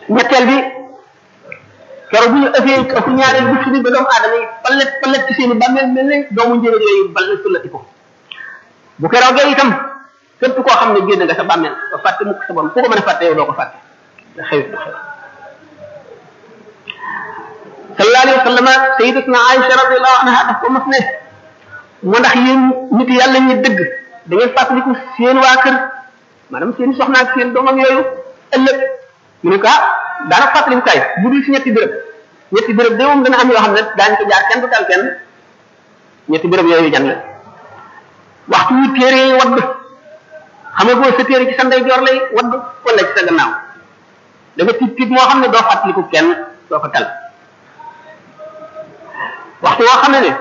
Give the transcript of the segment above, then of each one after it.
ñetteel bi keroog bu ñu ëffee ëpp ñaareel bu fi ba doomu aadama yi palet palet ci seen i bàmmeel mel ne doomu njëriñ yooyu bal na sullati ko bu keroogee itam képp koo xam ne génn nga sa bàmmeel ba fàtte mukk sa borom ku ko mën a fàtte yow doo ko fàtte da xewit du xew sallallahu alayhi wa sallam sayyidatuna Aïcha radiyallahu anha daf ko mos ne mu ndax yéen nit yàlla ñi dëgg da ngeen fàttaliku seen waa kër maanaam seen soxna ak seen doomam yooyu ëllëg mu ne ko ah daana fàttaliku kay bu dul si ñetti béréb ñetti béréb de moom dana am yoo xam ne daañu ko jaar kenn du tal kenn ñetti béréb yooyu jan la waxtu wu téere yi wadd xam nga boo sa téere ci sa ndeyjoor lay wadd wala ci sa gannaaw da nga tiit tiit moo xam ne doo fàttaliku kenn doo ko tal waxtu woo xam ne ne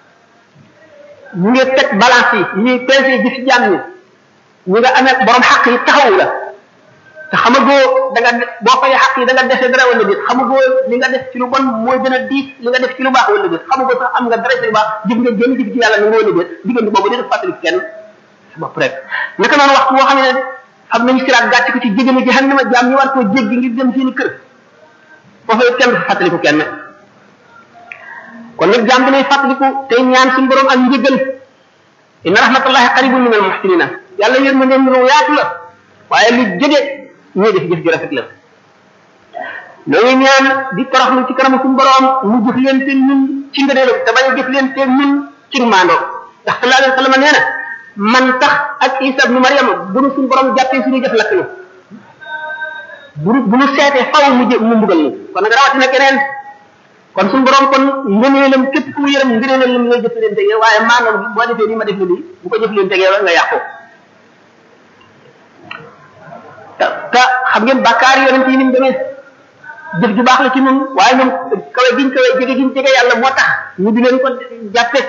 ñu ngi teg balance yi ñu ngi peese ji ci jàmm ñi ñu nga amee borom xaq yi taxawu la te xamagoo da nga boo fay xaq yi da nga dese dara wala déet xamagoo li nga def ci lu bon mooy gën a diis li nga def ci lu baax wala déet xamagoo sax am nga dara ci lu baax jëf nga génn jëf ci yàlla ni nga wala déet diggante boobu dina fàttali kenn sa bopp rek naka noonu waxtu boo xam ne xam nañu siraat gàcc ko ci jéggi jahannama jaam ñu war koo jéggi ngir dem seeni kër foofu it kenn du fàttaliku kenn kon nag jaam bi nay fàttaliku tey ñaan suñu borom ak njëgal inna rahmatullahi qaribun min al muhsinina yàlla yërmandeem lu yaatu la waaye lu jege ñuy def jëf ju rafet la noo ngi ñaan di toroxlu ci kanamu suñu borom mu jëf leen te ñun ci ngëneelam te bañ a jëf leen te ñun ci maandoo ndax sallallahu alayhi wa sallam nee na man tax ak isa ibnu mariama bu nu suñu borom jàppee suñu jëf lakk na bu bu nu seetee faw mu jë mu mbugal ñu kon nag rawatina keneen kon suñu borom kon ngëneelam képp ku mu yërëm ngëneelam ngay jëf leen tegee waaye maanaam boo defee nii ma def la lii bu ko jëf leen tegee nga yàqu te te xam ngeen bàkkaar yonent yi ni mu demee jëf ju baax la ci ñun waaye ñoom kawe giñ kawe jege giñ jege yàlla moo tax ñu di leen ko jàppe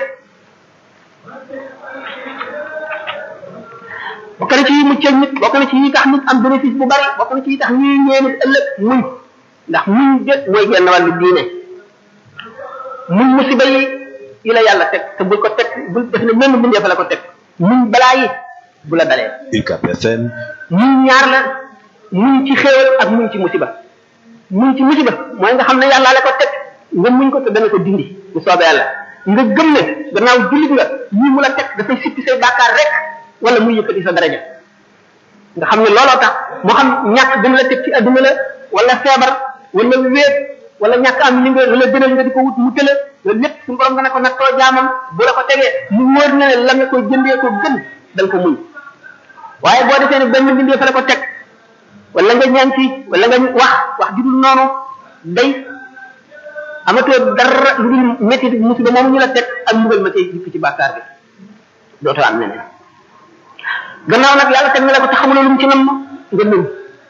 bokk na ci yi muccal nit bokk na ci yi tax nit am bénéfice bu bari bokk na ci yi tax ñuy ñee nit ëllëg muñ ndax muñ jë mooy genn wàllu diine muñ musiba yi yi la yàlla teg te bul ko teg bul def ne menn mbindeef la ko teg muñ balaa yi bu la dalee UCAB FM muñ ñaar la muñ ci xéewal ak muñ ci musiba muñ ci musiba mooy nga xam ne yàlla la ko teg nga muñ ko te dana ko dindi bu soobee yàlla nga gëm ne gannaaw jullit nga lii mu la teg dafay sippi say bàkkaar rek wala muy yëkkati sa daraja nga xam ne looloo tax moo xam ñàkk gën la teg ci adduna la wala feebar wala wéet wala ñàkk am li nga la gënal nga di ko wut mu tëla loolu lépp suñu borom nga ne ko nattoo jaamam bu la ko tegee mu wóor na ne la nga koy jëndee ko gën da nga ko muñ waaye boo defee ne benn mbindee fa la ko teg wala nga ñaan ci wala nga wax wax judul noonu day amatoo dara lu dul métti musiba moom ñu la teg ak mbugal ma cay jikk ci bàkkaar bi dootoo am neneen gannaaw nag yàlla teg na la ko te xamuloo lu mu ci nam nga muñ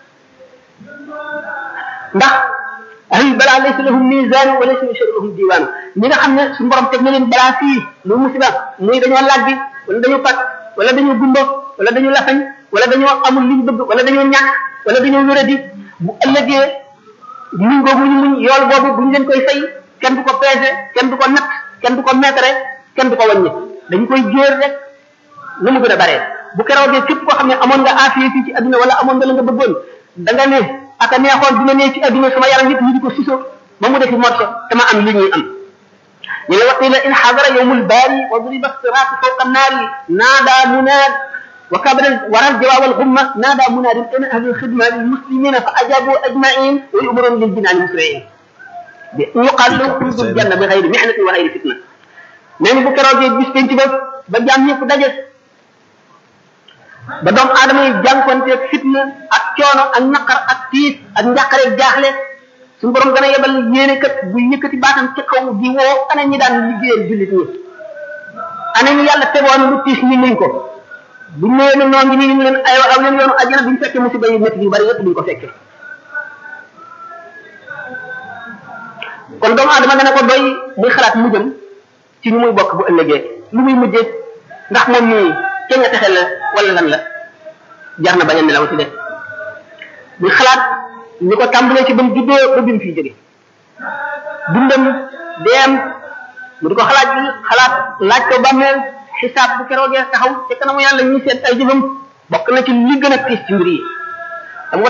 ndax ahli balaa laysa lahum misaan wa laysa yashhadu lahum diwaan ñi nga xam ne suñu borom teg na leen balaa fii muy musiba muy dañoo làggi wala dañoo fat wala dañoo gumbo wala dañoo lafañ wala dañoo amul liñ bëgg wala dañoo ñàkk wala dañoo wéradi bu ëllëgee muñ googu ñu muñ yool boobu buñ leen koy fay kenn du ko peese kenn du ko natt kenn du ko mètre kenn du ko wàññi dañ koy jóor rek nu mu gën a baree bu keroogee képp koo xam ne amoon nga affaire fii ci adduna wala amoon nga la nga bëggoon da nga ne aka neexoon dina ne ci adduna sama yaram yëpp ñu di ko siso ba mu defi morso te ma am li ñuy am ñu ne waqila in xadara yowmul baari wa duriba siraatu fawqa naari naada munaad wa kabara waral jawaab al xumma naada munaadin ana ahlu xidma lil muslimina fa ajabu ajmain wa yumarun lil jinaani musriin bi yuqal lahu xuludul janna bi xayri mihnatin wa xayri fitna nee ni bu keroogee bis penc ba ba jaam ñëpp daje ba doomu aadama yi jànkonteeg fitna ak coono ak naqar ak tiis ak njàqare jaaxle suñu borom gën a yebal yéene kat bu yëkkati baatam ci kaw di woo ana ñi daan liggéeyal jullit ñi ana ñi yàlla tegoon lu tiis ñi muñ ko buñ ñëwee ne noo ngi nii ñu leen ay aw leen yoonu àjjana buñ fekkee musiba yu métti yu bari yëpp duñ ko fekkee kon doomu aadama dana ko doy muy xalaat mujjam ci ñu muy bokk bu ëllëgee lu muy mujjee ndax moom mii ca nga texe la wala lan la jar na bañ a nelaw ci de muy xalaat ñu ko tàmbalee ci ba mu juddoo ba bi mu fiy jóge dundam deem mu di ko xalaat xalaat laaj ko bàmmeel xisaab bu keroogee taxaw te kanamu yàlla ñuy seet ay jëfam bokk na ci li gën a tiis ci mbir yi